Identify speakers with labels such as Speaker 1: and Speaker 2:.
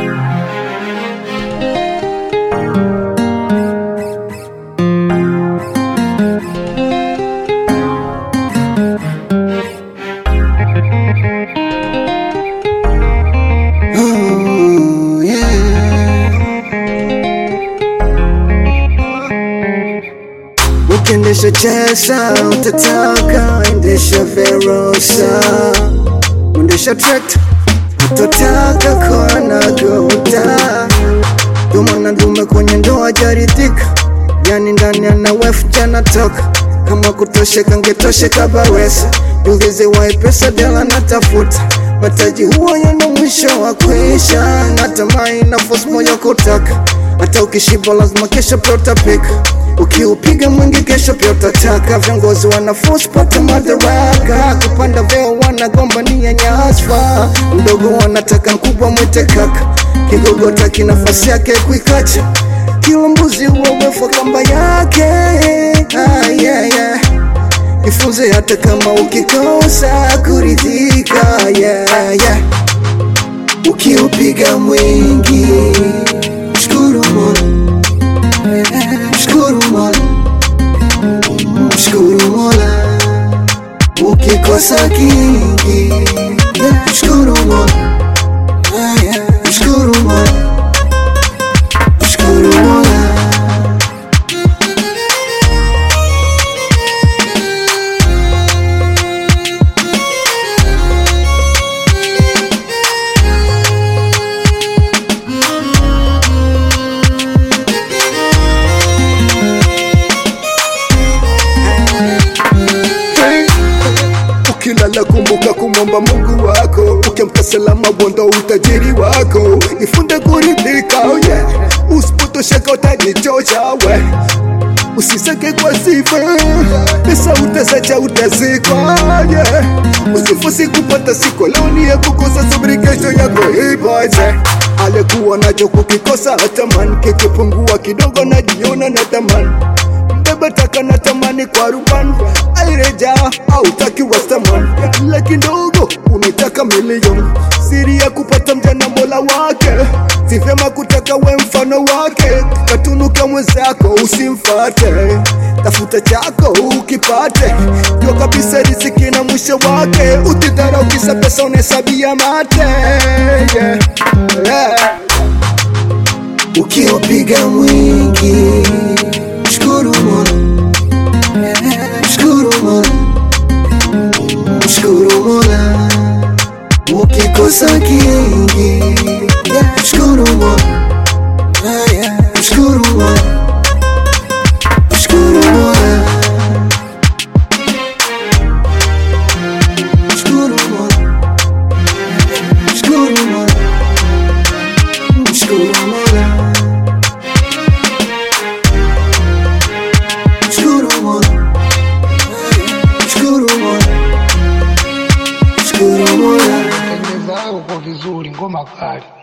Speaker 1: Oh, yeah. Ukiendesha chesa utataka endesha Verosa, uendesha trekta utataka kona gota, duma na dume kwenye ndoa jaridhika, yani ndani ana wefu jana toka kama kutosheka ngetosheka bawesa dugize wai pesa dela natafuta mataji huo yana mwisho wa kuisha natamai na force moyo kutaka hata ukishiba lazima kesho pia utapika ukiupiga mwingi kesho pia utataka viongozi wana force pata madaraka kupanda vyeo wanagombania nyasfa mdogo wanataka mkubwa mwite kaka kigogo taki nafasi yake kuikacha kila mbuzi huowefa kamba yake ah, yeah, yeah. Jifunze hata kama ukikosa kuridhika yeah, yeah. Ukiupiga mwingi mshukuru Mola, mshukuru Mola, mshukuru Mola. Ukikosa kingi mshukuru Mola, Ah, yeah. mshukuru Mola, mshukuru Mola.
Speaker 2: Ukilala kumbuka kumwomba Mungu wako, ukiamka salama bonda utajiri wako, jifunze kuridhika oh yeah. Usipotosheka utajichocha we, usisake kwa sifa, pesa utasacha utazikwa yeah. Usifosi kupata siku leo ni ya kukosa, subiri kesho yako ipo je. Alikuwa nacho kukikosa hatamani, kikipungua kidogo najiona natamani Beba taka na tamani kwa rubani aireja au taki wastaman laki ndogo unataka milioni siri ya kupata mjana mola wake si vyema kutaka we mfano wake katunuka mwenzako usimfate tafuta chako ukipate jua kabisa riziki na mwisho wake utidhara ukisa pesa unahesabia mate yeah. Yeah.
Speaker 1: Ukiupiga mwingi mshukuru Mola, mshukuru Mola, mshukuru Mola. Ukikosa kingi mshukuru Mola, Ah, yeah. mshukuru Mola, mshukuru Mola, mshukuru Mola, mshukuru Mola, mshukuru Mola. Mshukuru Mola, mshukuru Mola, mshukuru Mola.
Speaker 3: Tengeneza yako kwa vizuri, ngoma kali.